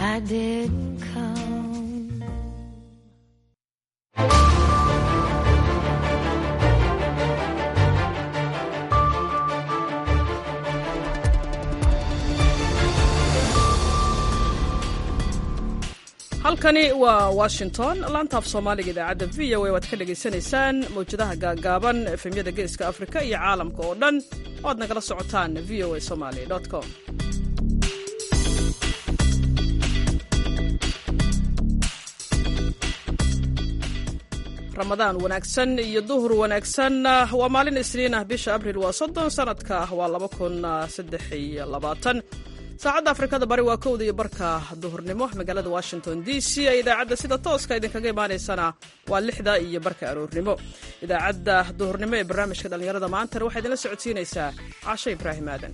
I didn't come. halkani waa washington laantaaf soomaaliga idaacadda v o a waad ka dhagaysanaysaan mawjadaha gaagaaban efemyada geeska afrika iyo caalamka oo dhan oo aad nagala socotaan v o a somaly com ramadaan wanaagsan iyo duhur wanaagsan waa maalin isniin ah bisha abril waa soddon sanadka waa laba kun saddex iyo labaatan saacadda afrikada bari waa kowda iyo barka duhurnimo magaalada washington d c ee idaacadda sida tooska idinkaga imaanaysana waa lixda iyo barka aroornimo idaacadda duhurnimo ee barnaamijka dhallinyarada maantana waxaa idinla socodsiinaysaa caasho ibraahim aadan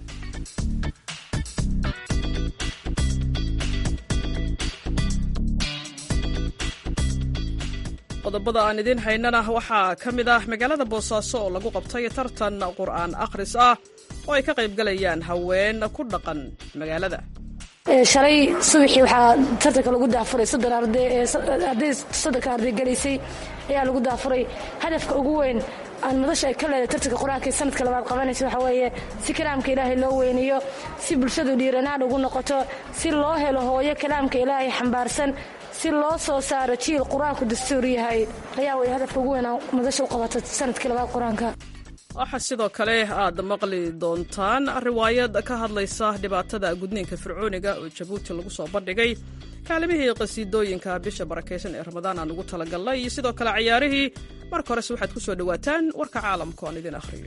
qodobada aan idiin haynana waxaa ka mid ah magaalada boosaaso oo lagu qabtay tartan qur'aan akhris ah oo ay ka qayb galayaan haween ku dhaqan magaalada shalay subaxii waxaa tartanka lagu daafuray soddon arday arday soddonka arday galaysay ayaa lagu daafuray hadafka ugu weyn aan madasha ay ka leedahay tartanka qur-aanka ee sanadka labaad qabanaysa waxaa weeye si kalaamka ilaahay loo weyniyo si bulshadu dhiiranaan ugu noqoto si loo helo hooyo kalaamka ilaahay xambaarsan si loo soo saaro jiil qur-aanku dastuur yahay ayaa way hadafka ugu weyn aan madasha u qabato sanadkii labaad qur-aanka waxaa sidoo kale aad maqli doontaan riwaayad ka hadlaysa dhibaatada gudniinka fircooniga oo jabuuti lagu soo bandhigay kaalimihii qasiidooyinka bisha barakaysan ee ramadaan aan ugu talagalnay iyo sidoo kale cayaarihii marka horese waxaad ku soo dhowaataan warka caalamka oan idin akhriyo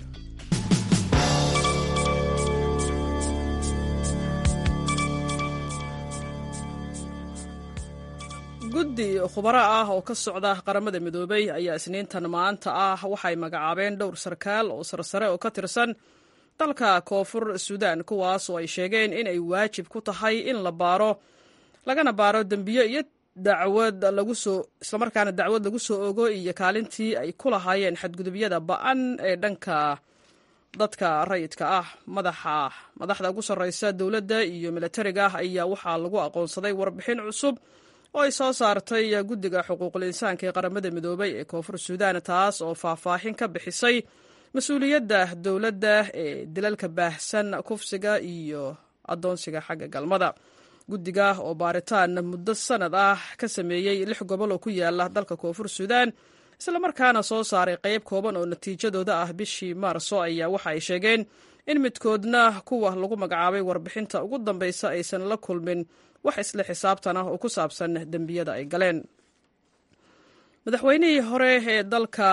guddi khubaro ah oo ka socda qaramada midoobay ayaa isniintan maanta ah waxay magacaabeen dhowr sarkaal oo sarsare oo ka tirsan dalka koonfur suudaan kuwaas oo ay sheegeen in ay waajib ku tahay in la baaro lagana baaro dembiyo iyo dacwad lagu soo islamarkaana dacwad lagu soo ogo iyo kaalintii ay ku lahaayeen xadgudubyada ba-an ee dhanka dadka rayidka ah madaxa madaxda ugu sarreysa dowladda iyo milatariga ayaa waxaa lagu aqoonsaday warbixin cusub oo ay soo saartay guddiga xuquuqul insaanka ee qaramada midoobay ee koonfur suudaan taas oo faahfaahin ka bixisay mas-uuliyadda dowladda ee dilalka baahsan kufsiga iyo addoonsiga xagga galmada guddiga oo baaritaan muddo sanad ah ka sameeyey lix gobol oo ku yaala dalka koonfur suudaan islamarkaana soo saaray qayb kooban oo natiijadooda ah bishii maarso ayaa waxa ay sheegeen in midkoodna kuwa lagu magacaabay warbixinta ugu dambeysa aysan la kulmin wax isla xisaabtan ah oo ku saabsan dembiyada ay galeen madaxweynihii hore ee dalka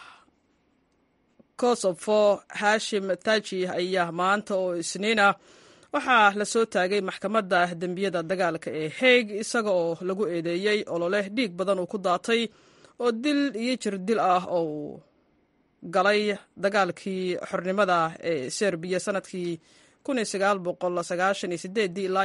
kosofo hashim taji ayaa maanta oo isniina waxaa la soo taagay maxkamadda dembiyada dagaalka ee heeg isaga oo lagu eedeeyey ololeh dhiig badan uu ku daatay oo dil iyo jir dil ah oo uu galay dagaalkii xornimada ee serbiya sanadkii ilaa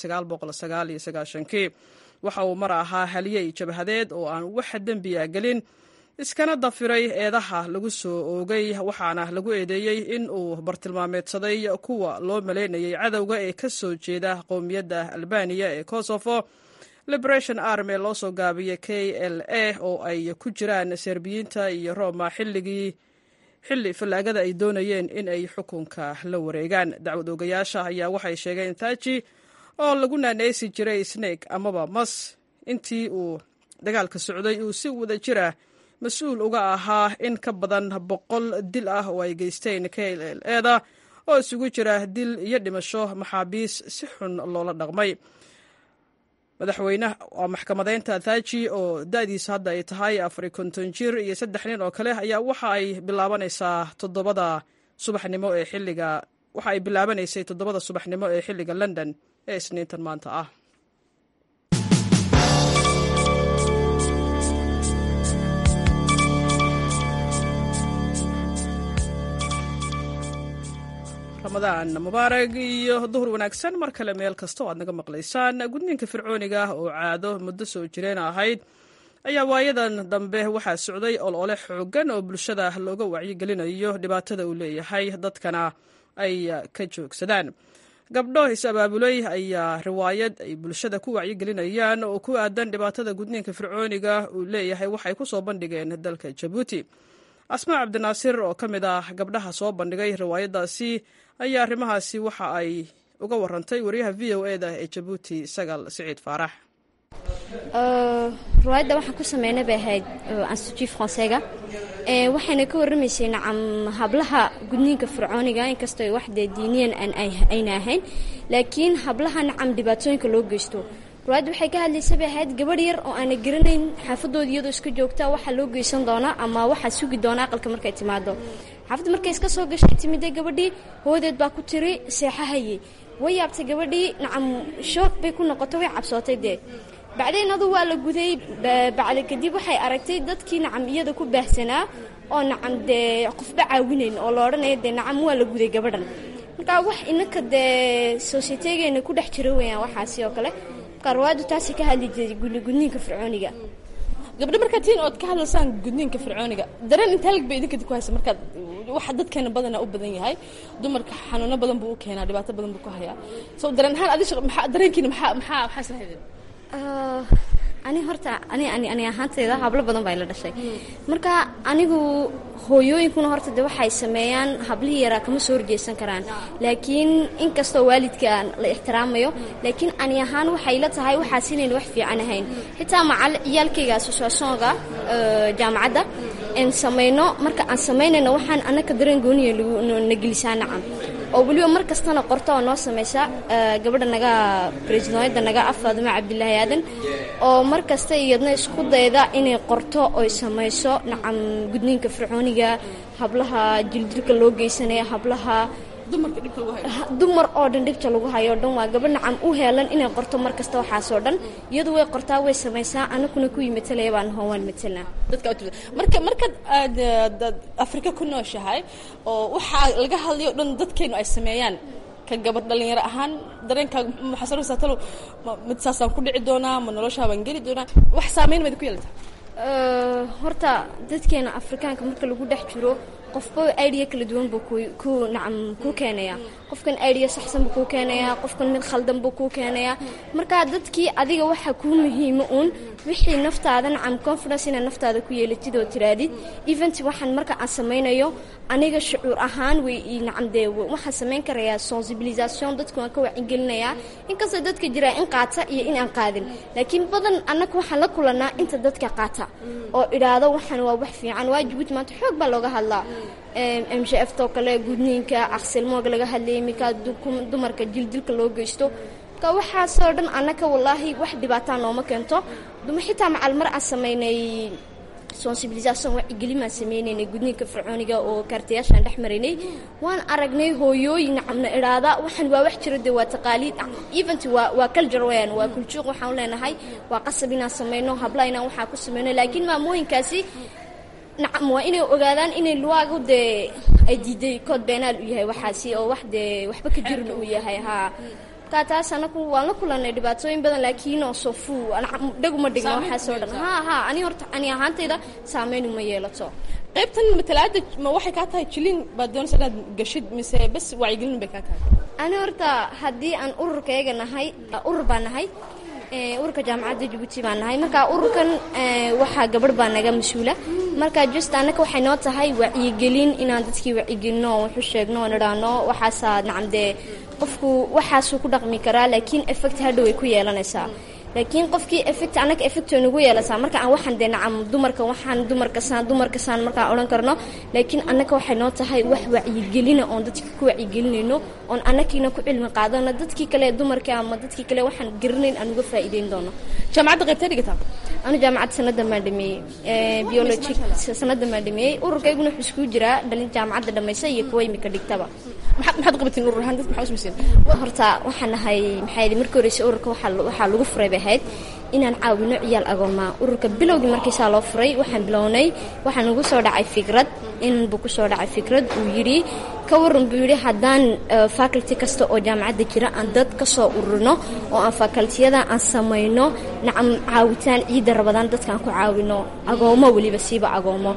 iyo waxa uu mar ahaa haliyey jabhadeed oo aan wax dembiya gelin iskana dafiray eedaha lagu soo oogay waxaana lagu eedeeyey in uu bartilmaameedsaday kuwa loo malaynayay cadowga ee ka soo jeeda qowmiyadda albaniya ee kosovo liberation army loo soo gaabiyey k l a oo ay ku jiraan serbiyiinta iyo roma xilligii xilli fallaagada ay doonayeen in ay xukunka la wareegaan dacwad oogayaasha ayaa waxay sheegeen taaji oo lagu naaneysi jiray snake amaba mas intii uu dagaalka socday uu si wada jira mas-uul uga ahaa in ka badan boqol dil ah oo ay geysteen k l eda oo isugu jira dil iyo dhimasho maxaabiis si xun loola dhaqmay madaxweyneha waa maxkamadeynta thaji oo da-diisa hadda ay tahay afar konton jir iyo saddex nin oo kale ayaa waxa ay bilaabanaysaa toddobada subaxnimo ee xilliga waxa ay bilaabanaysay toddobada subaxnimo ee xilliga london ee isniintan maanta ah ramadaan mubaarag iyo duhur wanaagsan mar kale meel kasta oo aad naga maqlaysaan gudniinka fircooniga ah oo caado muddo soo jireen ahayd ayaa waayadan dambe waxaa socday olole xoogan oo bulshada looga wacyigelinayo dhibaatada uu leeyahay dadkana ay ka joogsadaan gabdho is-abaabulay ayaa riwaayad ay bulshada ku wacyigelinayaan oo ku aadan dhibaatada gudniinka fircooniga uu leeyahay waxay ku soo bandhigeen dalka jabuuti asmaa cabdinaasir oo ka mid ah gabdhaha soo bandhigay riwaayaddaasi ayaa arrimahaasi waxa ay uga warantay wariyaha v o e da ee jabuuti sagal siciid faarax riwaayadda waxaan ku sameynay bay ahayd institut francaiga waxayna ka warramaysay nacam hablaha gudniinka fircooniga inkastoo wax dee diiniyan ayna ahayn laakiin hablaha nacam dhibaatooyinka loo geysto riwaayadda waxay ka hadlaysa bay ahayd gabadh yar oo aana garanayn xaafadooda iyadoo iska joogta waxaa loo geysan doonaa ama waxaa sugi doona aqalka markay timaado xaafadda markay iska soo gashay timide gabadhii hoodeed baa ku tiri seexahayey way yaabtay gabadhii nacam shoog bay ku noqotay way cabsootay dee bacdayn adu waa la guday bacda kadib waxay aragtay dadkii nacam iyada ku baahsanaa oo nacam dee qofba caawinayn oo la odhanaya dee nacam waa la guday gabadhan markaa wax inaka dee sosietegeena ku dhex jira weyaan waxaasi oo kale markaa riwaayaddu taasi ka hadli jiray gudniinka fircooniga gabdho markaa tiin ood ka hadlaysaan gudniinka fircooniga dareen intaalig bay idinka ku haysa markaad waxa dadkeena badana u badan yahay dumarka xanuuno badan buu u keenaa dhibaato badan buu ku hayaa so dareen ahaan adi dareenkiina maxaa maxaa maxaa isla haydeen ani horta ani ani ani ahaantayda hablo badan baa ila dhashay marka anigu hooyooyinkuna horta de waxay sameeyaan hablihii yaraa kama soo horjeesan karaan laakiin inkastoo waalidka la ixtiraamayo laakiin ani ahaan waxay la tahay waxaas inayn wax fiican ahayn xitaa macal ciyaalkayga asosiationga jaamacadda aan samayno marka aan samaynayno waxaan anaka dareen gooniya na gelisaa nacam oo weliba mar kastana qorto oo noo samaysa gabadha naga presidooyadda naga ah faadimo cabdilaahi aadan oo mar kasta iyadna isku dayda inay qorto oy samayso nacam gudniinka fircooniga hablaha jildilka loo geysanaya hablaha dumar oo dhan dhibta lagu hayo o dhan waa gabadh nacam u heelan inay qorto mar kasta waxaasoo dhan iyadu way qortaa way samaysaa anakuna kuwii matalaya baan hoo waan matalnaa marka markaad aad afrika ku nooshahay oo waxaa laga hadlayo o dhan dadkeenu ay sameeyaan ka gabadh dhalinyaro ahaan dareenkaaga maxaa saraysaa talow mid saasaan ku dhici doonaa ma noloshaa baan geli doonaa wax saameyn mayd ku yeelata horta dadkeena afrikaanka marka lagu dhex jiro qofba idea kala duwan buu ku nacam kuu keenayaa qofkan idea saxsan buu kuu keenayaa qofkan mid khaldan buu kuu keenayaa markaa dadkii adiga waxaa kuu muhiima uun wixii naftaada nacam confidence inaad naftaada ku yeelatid oo tiraadid event waxaan marka aan samaynayo aniga shucuur ahaan way nacam dee waxaan samayn karayaa sensibilisation dadka waan ka wacigelinayaa inkastoo dadka jiraa in qaata iyo in aan qaadin laakiin badan annaga waxaan la kulanaa inta dadka qaata oo idhaahdo waxaan waa wax fiican waa jabuuti maanta xoog baa looga hadlaa m j f too kale gudniinka aqsilmooga laga hadlayay minkaa dumarka jildilka loo geysto marka waxaasoo dhan annaka wallaahi wax dhibaataa nooma keento duma xitaa macal mar aan samaynay sensibilisation wacigelimaan sameynaynay gudniinka fircooniga oo kaartayaashaan dhex maraynay waan aragnay hooyooyin nacamna idhaada waxaan waa wax jiro dee waa taqaaliid event waa waa culture weyaan waa kuljuuq waxaan leenahay waa qasab inaan sameyno habla inaan waxaa ku sameyno laakiin maamooyinkaasi nacam waa inay ogaadaan inay luwaagu dee ay diiday kood beenaal u yahay waxaasi oo wax dee waxba ka jirin uu yahay haa markaa taas anaku waan la kulanay dhibaatooyin badan laakiin oo sofu dhaguma dhigno waxaasoo dhan haa haa ani horta ani ahaantayda saameyn uma yeelato qaybtan matalaada ma waxay kaa tahay jilin baad doonaysa inaad gashid mise bas wacyigelin bay kaa tahay ani horta haddii aan ururkayga nahay urur baan nahay ururka jaamacadda jabuuti baan nahay marka ururkan waxaa gabadh baa naga mas-uula marka just annaka waxay noo tahay wacyigelin inaan dadkii wacyigelino oo waxu sheegno oo nidhaahno waxaasaa nacam dee qofku waxaasuu ku dhaqmi karaa laakiin effect hadhow ay ku yeelanaysaa laakiin qofkii effect annaga effect way nagu yeelataa marka aan waxaan dee nacam dumarka waxaan dumarkasaan dumarkasaan markaan odhan karno laakiin annaga waxay noo tahay wax wacyigelina oon dadka ku wacyigelinayno oon annagiina ku cilmi qaadano dadkii kale dumarka ama dadkii kale waxaan garanayn aan uga faa'iideyn doono jaamacadda qaybtee dhigataa anu jaamacadda sanadan baan dhameeyey biology sanadan baan dhameeyey ururkayguna wuxuu iskugu jiraa dhalin jaamacadda dhamaysa iyo kuwa imika dhigtaba maxaad maxaad qabatiin urur ahaan dadka maxaa usmaysiin horta waxaan nahay maxaa yidhi markii horeysa ururka waxaa waxaa lagu furay bay ahayd inaan caawino ciyaal agoomaa ururka bilowgii markiisaa loo furay waxaan bilownay waxaa nagu soo dhacay fikrad in buu ku soo dhacay fikrad uu yidhi ka waran buu yidhi haddaan faculty kasta oo jaamacadda jira aan dad ka soo ururino oo aan facultiyada aan samayno nacam caawitaan ciidda rabadaan dadkaan ku caawino agoomo weliba siiba agoomo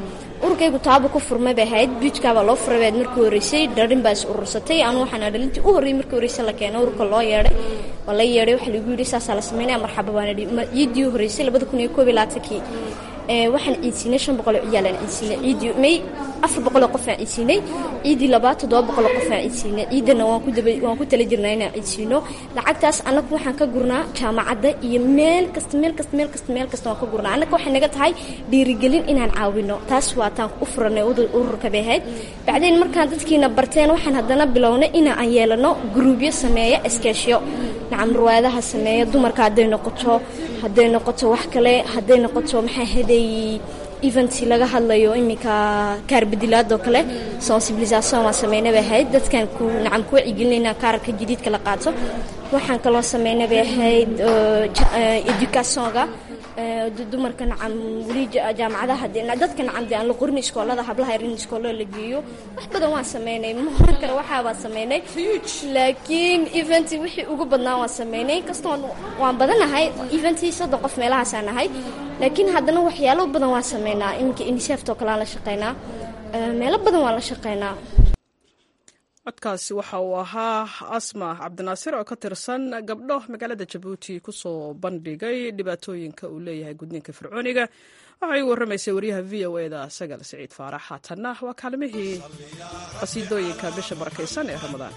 ururkaygu taaba ku furmay bay ahayd buujkaabaa loo furay bayd markii horreysay dharin baa is urursatay anu waxaana dhalintii u horreeyay markii horreysay la keenay ururka loo yeedhay waa la yeedhay waxaa lagu yidhi saasaa la sameynaya marxaba baan idhi ciiddii u horreysay labada kun iyo koob iyo labaatankii waxaan ciidsiinay shan boqol oo ciyaalaan ciidsiinay ciiddii may afar boqoloo qof aan ciidsiinay ciiddii labaad toddoba boqoloo qof aan ciidsiinay ciiddana waan ku daba waan ku tala jirnaa inaan ciidsiino lacagtaas annagu waxaan ka gurnaa jaamacadda iyo meel kasta meel kasta meel kasta meel kasta waan ka gurnaa annaga waxay naga tahay dhiirigelin inaan caawino taas waa taan u furanay ururka bay ahayd bacdeen markaan dadkiina barteen waxaan haddana bilownay inaan yeelano gruubyo sameeya iskeeshyo nacam ruwaadaha sameeya dumarka hadday noqoto hadday noqoto wax kale hadday noqoto maxay haday eventi laga hadlayo iminka kaarbadilaadoo kale sensibilisation waan sameynay bay ahayd dadkan ku nacam ku wacyigelinayna kaararka jadiidka la qaato waxaan kaloo sameynay bay ahayd educationga dumarka nacam weli jaamacadaha dadka nacam dee aan la qorin iskoolada hablaha yarin iskoolada la geeyo wax badan waan sameynay mahoran kale waxaa baan sameynay laakiin eventi wixii ugu badnaa waan sameynay kastoo waan badanahay eventi soddon qof meelahaasaan nahay laakiin haddana waxyaalo badan waan sameynaa iminka unisefto kale aan la shaqeynaa meelo badan waan la shaqeynaa codkaasi waxa uu ahaa asma cabdinaasir oo ka tirsan gabdho magaalada jabuuti kusoo bandhigay dhibaatooyinka uu leeyahay gudniinka fircooniga waxay u warramaysay wariyaha v o e da sagal siciid faarax haatanna waa kaalmihii qasiidooyinka bisha barakaysan ee ramadaan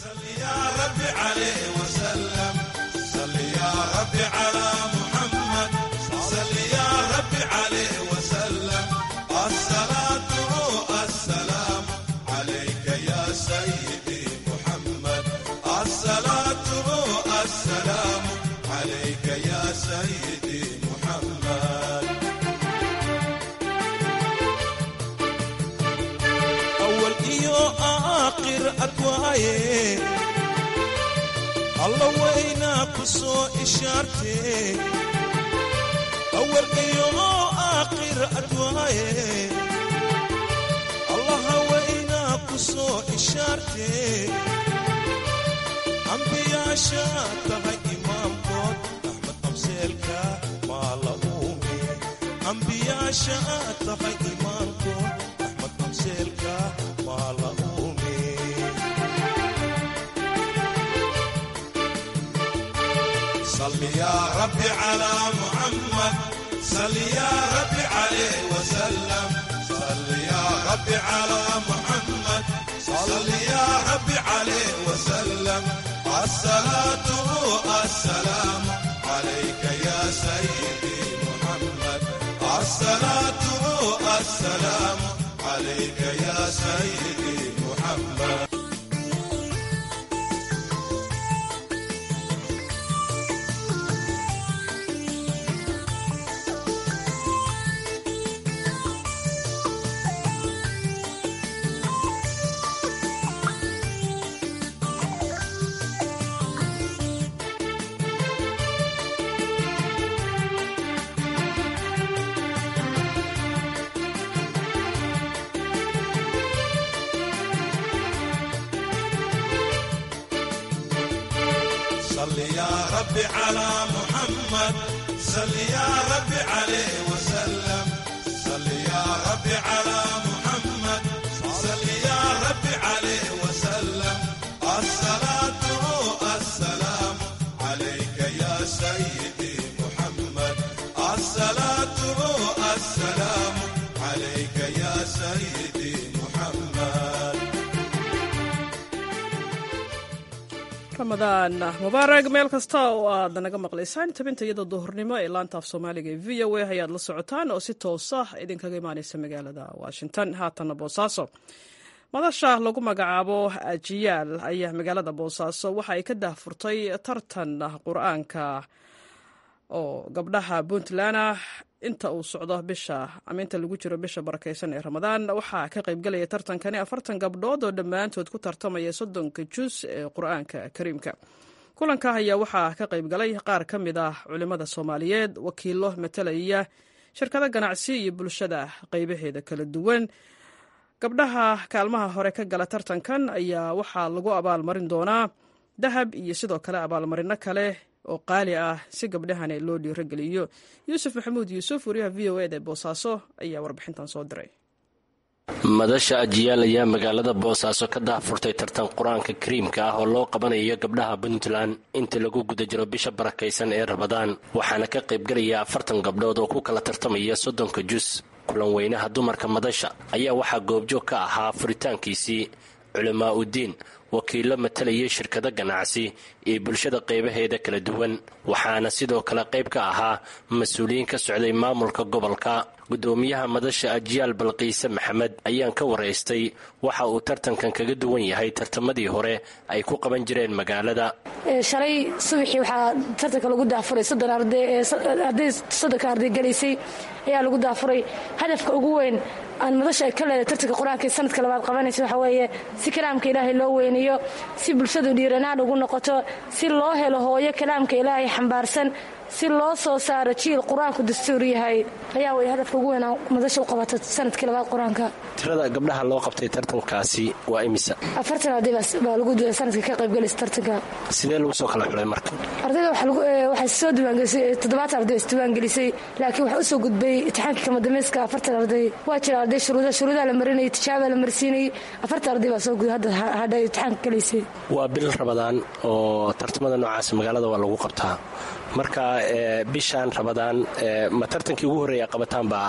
alla waynaa ku soo ishaartee awal iyo aakhir adwaaye allaha waynaa ku soo ishaartee ambiyaasha tahay imaamkood axmed qabseelka maa la uume ambiyaasha tahay imaamkood axmed qabseelka maa la uume صل يا رب على محمد صل يا رب عليه وسلم صل يا رب على محمد صل يا رب عليه وسلم الصلاة السلام عليك يا سيدي محمد الصلاة السلام عليك يا سيدي محمد صل يا رب على محمد صل يا رب عليه وسلم صل يا رب على محمد صل يا رب عليه وسلم الصلاة السلام عليك يا سيدي محمد الصلاة السلام عليك يا سيدي محمد ramadaan mubaarag meel kasta oo aad naga maqlaysaan tabinta iyada duhurnimo ee laanta af soomaaliga ee v o a ayaad la socotaan oo si toosa idinkaga imaaneysa magaalada washington haatanna boosaaso madasha lagu magacaabo ajiyaal ayaa magaalada boosaaso waxa ay ka daahfurtay tartan qur-aanka oo gabdhaha puntland inta uu socdo bisha ama inta lagu jiro bisha barakeysan ee ramadaan waxaa ka qaybgalaya tartankani afartan gabdhood oo dhammaantood ku tartamaya soddonka jus ee qur-aanka kariimka kulanka ayaa waxaa ka qaybgalay qaar ka mid ah culimmada soomaaliyeed wakiilo matalaya shirkado ganacsi iyo bulshada qaybaheeda kala duwan gabdhaha kaalmaha hore ka gala tartankan ayaa waxaa lagu abaalmarin doonaa dahab iyo sidoo kale abaalmarino kale oo qaali ah si gabdhahani loo dhiirogeliyo yuusuf maxamuud yuusuf wariyaha v o eda ee boosaaso ayaa warbixintan soo diray madasha ajiyaal ayaa magaalada boosaaso ka daahfurtay tartan qur-aanka kariimka ah oo loo qabanayo gabdhaha puntland inta lagu guda jiro bisha barakaysan ee rabadaan waxaana ka qaybgelaya afartan gabdhood oo ku kala tartamaya soddonka jus kulan weynaha dumarka madasha ayaa waxaa goobjoog ka ahaa furitaankiisii culamaa uddiin wakiillo matalayay shirkado ganacsi iyo bulshada qaybaheeda kala duwan waxaana sidoo kale qayb ka ahaa mas-uuliyiin ka socday maamulka gobolka gudoomiyaha madasha ajiyaal balqiise maxamed ayaan ka waraystay waxa uu tartankan kaga duwan yahay tartamadii hore ay ku qaban jireen magaalada shalay subaxii waxaa tartanka lagu daafuray soddon arday arday soddonka arday galaysay ayaa lagu daafuray hadafka ugu weyn aan madasha ay ka leedahay tartanka qur-aanka ee sanadka labaad qabanaysa waxaa weeye si kalaamka ilaahay loo weyniyo si bulshadu dhiiranaan ugu noqoto si loo helo hooyo kalaamka ilaahay xambaarsan si loo soo saaro jiil qur-aanku dastuur yahay ayaa way hadafka ugu weynaa madasha u qabato sanadkii labaad qur-aanka tirada gabdhaha loo qabtay tartankaasi waa imisa afartan arday baa lagu sanadka ka qaybgalaysa tartanka sidee lagu soo kala xulay marka ardayda waxay soo diiwaangelisay toddobaatan arday isdiiwaangelisay laakiin waxaa usoo gudbay imtixaankii kamadameyska afartan arday waa jira arday shuruuda shuruudaa la marinayay tijaabaa la marsiinayay afartan arday baa soo gudbay hadda hadha imtixaanka galaysay waa bil rabadaan oo tartamada noocaas magaalada waa lagu qabtaa marka bishaan rabadaan ma tartankii ugu horreeya qabataan baa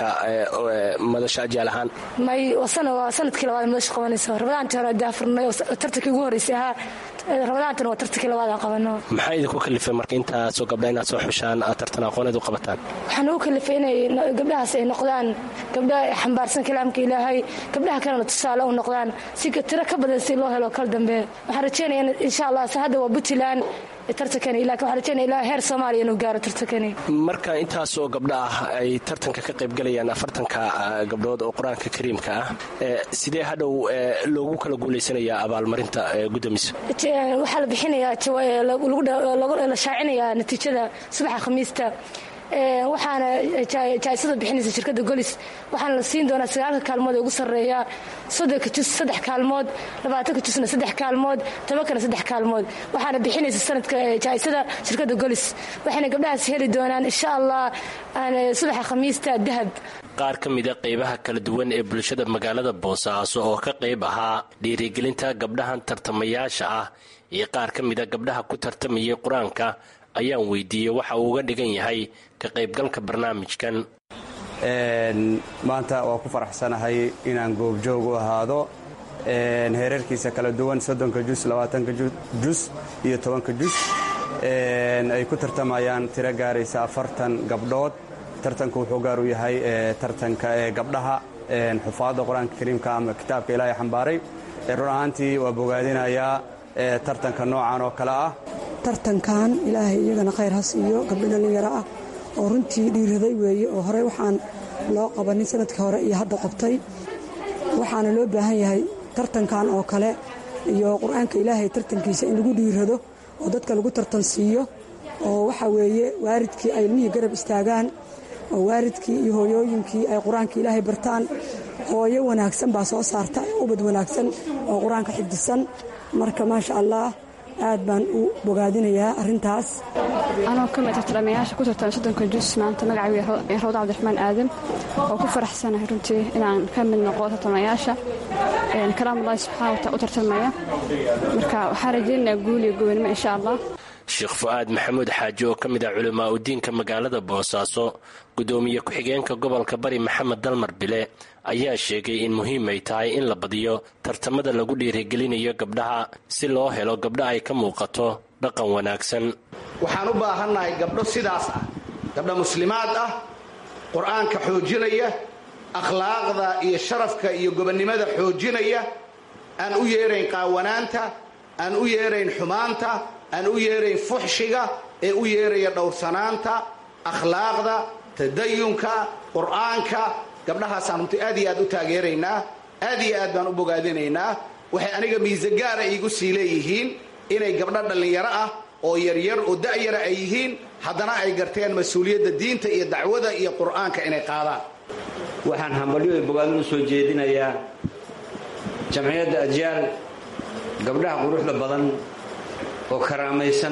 madasha ajaal ahaan may waa sanadkii labaad madasha qabanayso rabadaantii hore daafurnay oo tartankii ugu horreysay ahaa rabadaantana waa tartankii labaad aan qabano maxaa idinku kalifay marka intaasoo gabdha inaad soo xushaan aad tartan aqooneed u qabataan waxaan ugu kalifay inay gabdhahaas ay noqdaan gabdha xambaarsan kalaamka ilaahay gabdhaha kalena tusaale u noqdaan si tiro ka badan si loo helo kal dambe waxaan rajeynaya insha allah hadda waa puntland tartankani laakiin waxaan rajeynaya ilaa heer soomaaliya inuu gaaro tartankani marka intaasoo gabdha ah ay tartanka ka qaybgalayaan afartanka gabdhood oo qur-aanka kariimka ah sidee hadhow loogu kala guulaysanayaa abaalmarinta gudoomiso waxaa la bixinayaa la shaacinayaa natiijada subaxa khamiista waxaana jaaisada bixinaysa shirkadda golis waxaana la siin doonaa sagaalka kaalmood ee ugu sarreeya soddonka jus saddex kaalmood labaatanka jusna saddex kaalmood tobankana saddex kaalmood waxaana bixinaysa sanadka jaaisada shirkadda golis waxayna gabdhahaas heli doonaan insha allah subaxa khamiista dahab qaar ka mida qaybaha kala duwan ee bulshada magaalada boosaaso oo ka qayb ahaa dhiirigelinta gabdhahan tartamayaasha ah iyo qaar ka mida gabdhaha ku tartamayay qur-aanka ayaan weydiiyey waxa uu uga dhigan yahay ka qaybgalka barnaamijkan maanta waa ku faraxsanahay inaan goobjoog u ahaado heerarkiisa kala duwan soddonka jus labaatanka jus iyo tobanka jus ay ku tartamayaan tiro gaaraysa afartan gabdhood tartanku wuxuu gaar u yahay tartanka ee gabdhaha xufaadda qur-aanka kariimka ama kitaabka ilaahay xambaaray run ahaantii waa bogaadinayaa tartanka noocan oo kale ah tartankan ilaahay iyagana khayr ha siiyo gabdho dhallinyaro ah oo runtii dhiiraday weeye oo horey waxaan loo qabanin sanadkii hore iyo hadda qabtay waxaana loo baahan yahay tartankan oo kale iyo qur-aanka ilaahay tartankiisa in lagu dhiirado oo dadka lagu tartan siiyo oo waxa weeye waaridkii ay ilmihii garab istaagaan oo waaridkii iyo hooyooyinkii ay qur-aanka ilaahay bartaan hooyo wanaagsan baa soo saarta ubad wanaagsan oo qur-aanka xifdisan marka maasha allah aad baan u bogaadinayaa arintaas anoo ka mid tartamayaasha ku tartama soddonka jus maanta magacaygu rawda cabdiraxmaan aadan oo ku faraxsanahay runtii inaan ka mid noqo tartamayaasha kalaamulahi subxaana wata u tartamaya marka waxaan rajaynayaa guul iyo gobanimo insha allah sheekh fu-aad maxamuud xaaji oo ka mid ah culimaa udiinka magaalada boosaaso gudoomiye ku-xigeenka gobolka bari maxamed dalmar bile ayaa sheegay in muhiim ay tahay in la badiyo tartamada lagu dhiirigelinayo gabdhaha si loo helo gabdho ay ka muuqato dhaqan wanaagsan waxaan u baahannahay gabdho sidaas ah gabdho muslimaad ah qur-aanka xoojinaya akhlaaqda iyo sharafka iyo gobonnimada xoojinaya aan u yeerayn qaawanaanta aan u yeerayn xumaanta aan u yeerayn fuxshiga ee u yeeraya dhowrsanaanta akhlaaqda tadayunka qur-aanka gabdhahaasaan runtii aad iyo aad u taageeraynaa aad iyo aad baan u bogaadinaynaa waxay aniga miise gaara iigu sii leeyihiin inay gabdho dhallinyaro ah oo yaryar oo da'yara ay yihiin haddana ay garteen mas-uuliyadda diinta iyo dacwada iyo qur'aanka inay qaadaan waxaan hambalyo iyo bogaadin u soo jeedinayaa jamciyadda ajyaal gabdhaha quruxda badan oo karaamaysan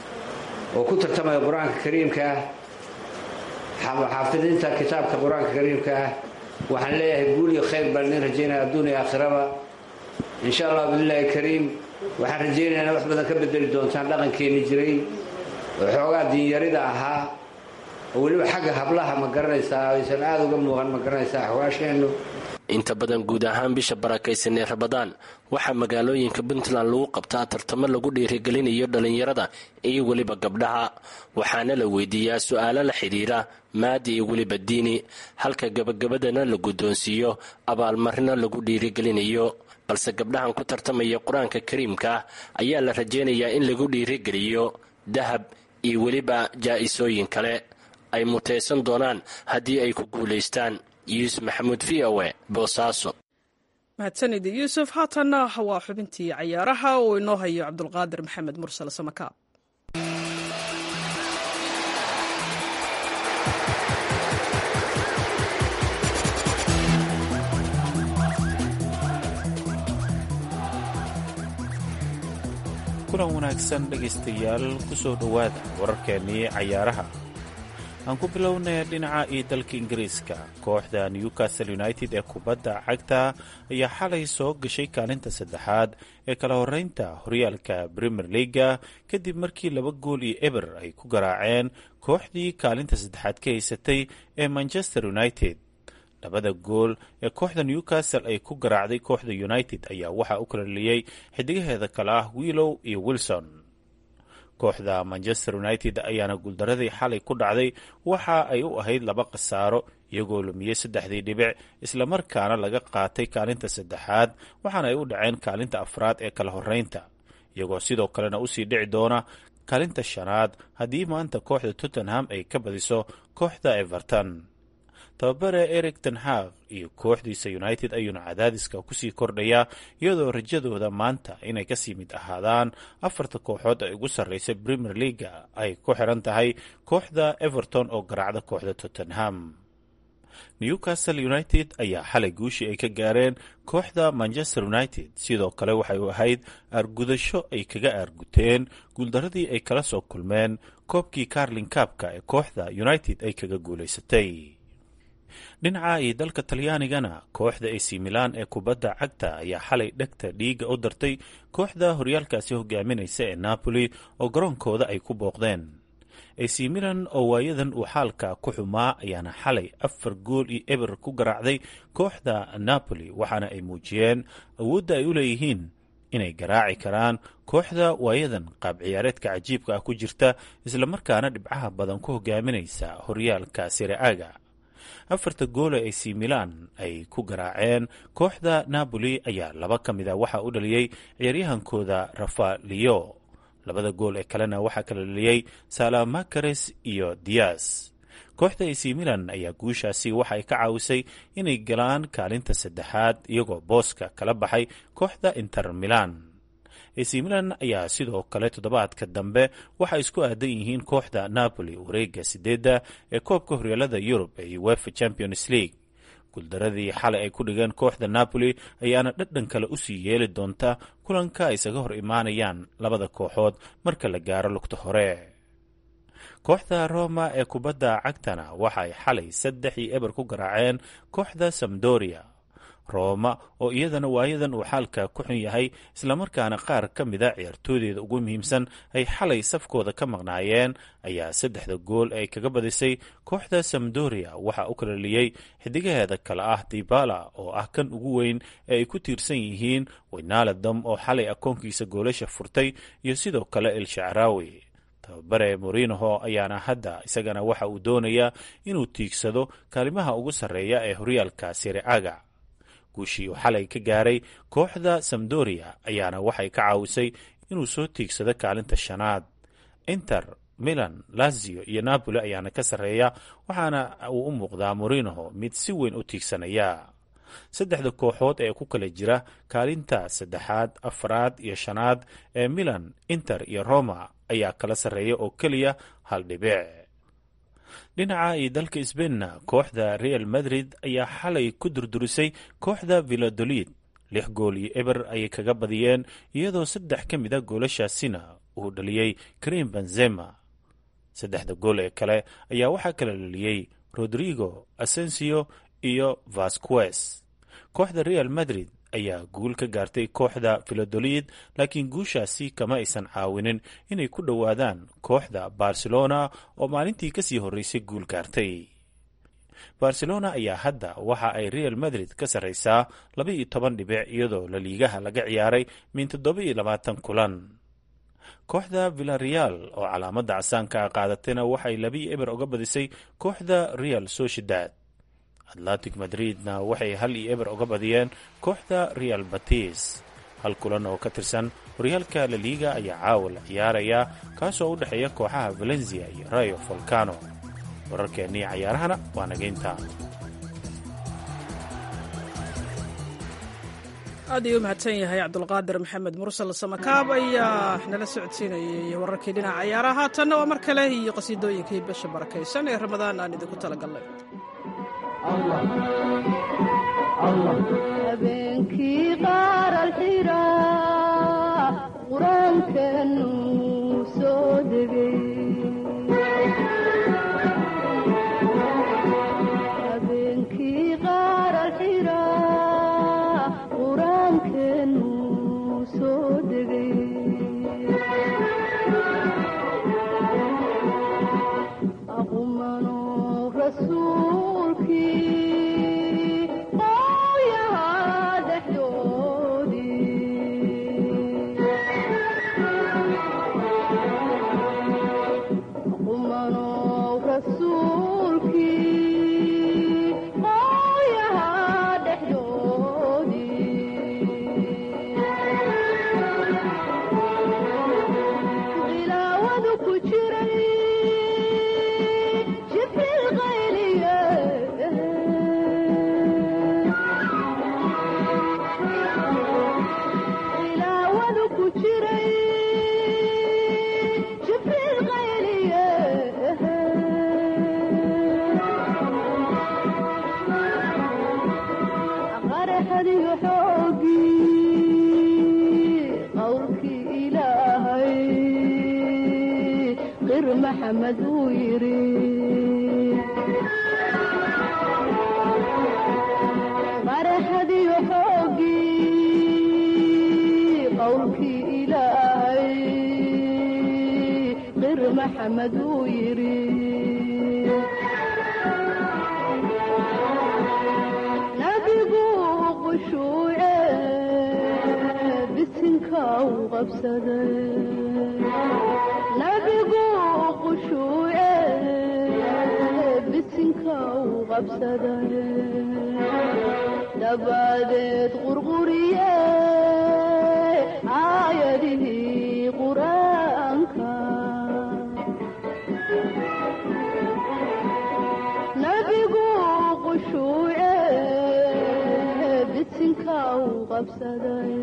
oo ku tartamaya qur-aanka kariimka ah xaafidiinta kitaabka qur-aanka kariimka ah waxaan leeyahay guul iyo khayr baan idin rajaynaya adduun iyo aakhiraba insha allah bidillaahi kariim waxaan rajaynayaa ina wax badan ka bedeli doontaan dhaqankeenni jiray oo xoogaa diinyarida ahaa oo weliba xagga hablaha ma garanaysaa aysan aada uga muuqan ma garanaysaa axwaasheennu inta badan guud ahaan bisha barakaysan ee rabadaan waxaa magaalooyinka puntland lagu qabtaa tartamo lagu dhiirigelinayo dhallinyarada iyo weliba gabdhaha waxaana la weydiiyaa su-aalo la xidhiira maadi iyo weliba diini halka gabagabadana la guddoonsiiyo abaalmarino lagu dhiirigelinayo balse gabdhahan ku tartamaya qur-aanka kariimka ah ayaa la rajaynayaa in lagu dhiirigeliyo dahab iyo weliba jaa-isooyin kale ay mutaysan doonaan haddii ay ku guulaystaan yuusuf maxamuud v o e boosaaso mahadsanid yuusuf haatanna waa xubintii cayaaraha uu inoo hayo cabdulqaadir maxamed mursal samakaab kulan wanaagsan dhegaystayaal ku soo dhowaada wararkeennii cayaaraha aan ku bilownay dhinaca iyo dalka ingiriiska kooxda newcastle united ee kubadda cagta ayaa xalay soo gashay kaalinta saddexaad ee kala horeynta horyaalka premier leaga kadib markii laba gool iyo eber ay ku garaaceen kooxdii kaalinta saddexaad ka haysatay ee manchester united labada gool ee kooxda newcastle ay ku garaacday kooxda united ayaa waxaa u kala dheliyey xidigaheeda kale ah willow iyo wilson kooxda manchester united ayaana guuldaradii xalay ku dhacday waxa ay u ahayd laba khasaaro iyagoo lumiyey saddexdii dhibic islamarkaana laga qaatay kaalinta saddexaad waxaana ay u dhaceen kaalinta afraad ee kala horeynta iyagoo sidoo kalena usii dhici doona kaalinta shanaad haddii maanta kooxda tottenham ay ka badiso kooxda everton tababare eric tenhag iyo kooxdiisa united ayuuna cadaadiska kusii kordhayaa iyadoo rajadooda maanta inay kasii mid ahaadaan afarta kooxood ee ugu sarreysa premier leaga ay ku xiran tahay kooxda everton oo garaacda kooxda tottenham newcastle united ayaa xalay guushii ay ka gaareen kooxda manchester united sidoo kale waxay u ahayd aargudasho ay kaga aarguteen guuldaradii ay kala soo kulmeen koobkii carlin kaabka ee kooxda united ay kaga guulaysatay dhinaca iyo dalka talyaanigana kooxda ac milan ee kubadda cagta ayaa xalay dhegta dhiiga u dartay kooxda horyaalkaasi hogaaminaysa ee napoli oo garoonkooda ay ku booqdeen ac milan oo waayadan uu xaalka ku xumaa ayaana xalay afar gool iyo eber ku garaacday kooxda napoli waxaana ay muujiyeen awoodda ay u leeyihiin inay garaaci karaan kooxda waayadan qaab ciyaareedka cajiibka ah ku jirta islamarkaana dhibcaha badan ku hogaaminaysa horyaalka siraaga afarta goole ac milan ay ku garaaceen kooxda napoli ayaa laba ka mid a waxaa u dhaliyey ciyaaryahankooda rafalio labada gool ee kalena waxaa kala dhaliyey salamakares iyo dias kooxda ac milan ayaa guushaasi waxa ay ka caawisay inay galaan kaalinta saddexaad iyagoo booska kala baxay kooxda inter milan ac milan ayaa sidoo kale toddobaadka dambe waxay isku aadan yihiin kooxda napoli wareega sideedda ee koobka horyaalada yurub ee uefa champions league guuldaradii xalay ay ku dhigeen kooxda napoli ayaana dhadhan kale usii yeeli doonta kulanka ay isaga hor imaanayaan labada kooxood marka la gaaro lugta hore kooxda roma ee kubadda cagtana waxa ay xalay saddex iyo eber ku garaaceen kooxda samdoria rooma oo iyadana waayadan uu xaalka ku xun yahay islamarkaana qaar ka mida ciyaartooydeeda ugu muhiimsan ay xalay safkooda ka maqnaayeen ayaa saddexda gool ay kaga badisay kooxda samdoria waxaa u kala liyey xidigaheeda kale ah dibala oo ah kan ugu weyn ee ay ku tiirsan yihiin weynaladam oo xalay akoonkiisa goolasha furtay iyo sidoo kale el shacraawi tababare morinoho ayaana hadda isagana waxa uu doonayaa inuu tiigsado kaalimaha ugu sarreeya ee horyaalka siriaga guushii uu xalay ka gaaray kooxda samdoria ayaana waxay ka caawisay inuu soo tiigsado kaalinta shanaad inter milan lazio iyo napoli ayaana ka sarreeya waxaana uu u muuqdaa morinoho mid si weyn u tiigsanaya saddexda kooxood ee ku kala jira kaalinta saddexaad afraad iyo shanaad ee milan inter iyo roma ayaa kala sarreeya oo keliya hal dhibic dhinaca iyo dalka sbainna kooxda real madrid ayaa xalay ku durdurisay kooxda villadolid lix gool iyo eber ayay kaga badiyeen iyadoo saddex ka mid a goolashaasina uu dhaliyey karim benzema saddexda gool ee kale ayaa waxaa kala dhaliyey rodrigo asensio iyo vasquez kooxda real madrid ayaa guul ka gaartay kooxda filadolid laakiin guushaasi kama aysan caawinin inay ku dhowaadaan kooxda barcelona oo maalintii kasii horreysay guul gaartay barcelona ayaa hadda waxa ay real madrid ka sarraysaa laba iyo toban dhibic iyadoo laliigaha laga ciyaaray min toddoba iyo labaatan kulan kooxda villareal oo calaamadda casaanka a qaadatayna waxay labiyo eber uga badisay kooxda real sociedad atlantic madridna waxay hal iyo eber uga badiyeen kooxda real batis hal kulan oo ka tirsan horyaalka laliiga ayaa caawa la ciyaaraya kaasoo u dhexeeya kooxaha valencia iyo rayo volcano wararkeennii cayaarahana waa nageynta aad ayuu u mahadsan yahay cabdulqaadir maxamed mursal samakaab ayaa nala socodsiinayay wararkii dhinaca cayaaraha haatanna waa mar kale iyo qasiidooyinkii bisha barakaysan ee ramadaan aan idinku talagalnay habeenkii qaar alxira qur-aankanu soo degay habeenkii qaar alxira qur-aankanu soo degay aqumano rasuulkii maxamed uu yiri qaraxadiyo xoogii qowlkii ilaahay qir maxamed uu yiri nabigu qushuuce bisinka u qabsaday nabigu qushuuce bisinka u qabsaday dabadeed qurquriye aayadihii qur-aanka nabigu qushuuce bisinka u qabsaday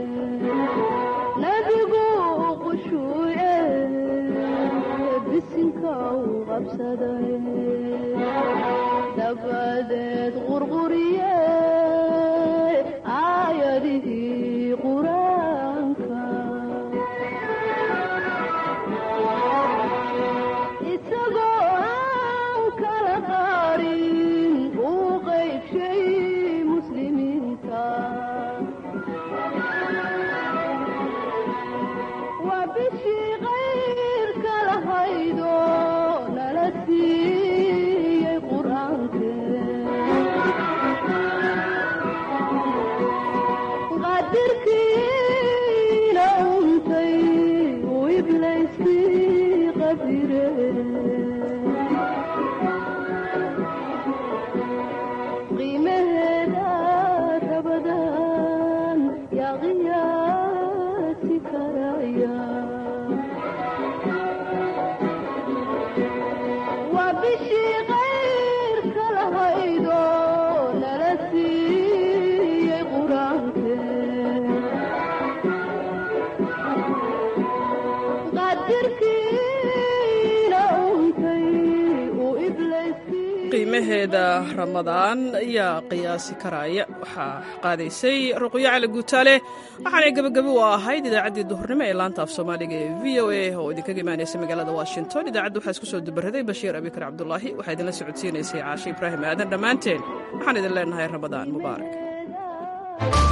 nabigu qushuuce bisinka u qabsaday dabadeed qurquriye aayadihii qur-aanka isagoo aan kala qaarin uu qaybshay muslimiinta waa bishii qayrka lahaydo nala siiyey qur-aankeqadirkiina untay uu iblayskii qabire qiimaheeda rabadan yaa qiyaasi karaya waa bishii qayrka lahaydo nala siiyey qur-aanke qadirkiina untay uu iblayskii qiimaheeda ramadaan ayaa qiyaasi karaya waxaa qaadaysay ruqyo cali guutaale waxaanay gebagabo u ahayd idaacaddii duhurnimo ee laanta af soomaaliga ee v o a oo idinkaga imaanaysa magaalada washington idaacadda waxaa isku soo dubaraday bashiir abikar cabdulaahi waxaa idinla socodsiinaysay caashe ibraahim aadan dhammaanteen waxaan idin leenahay ramadaan mubaarak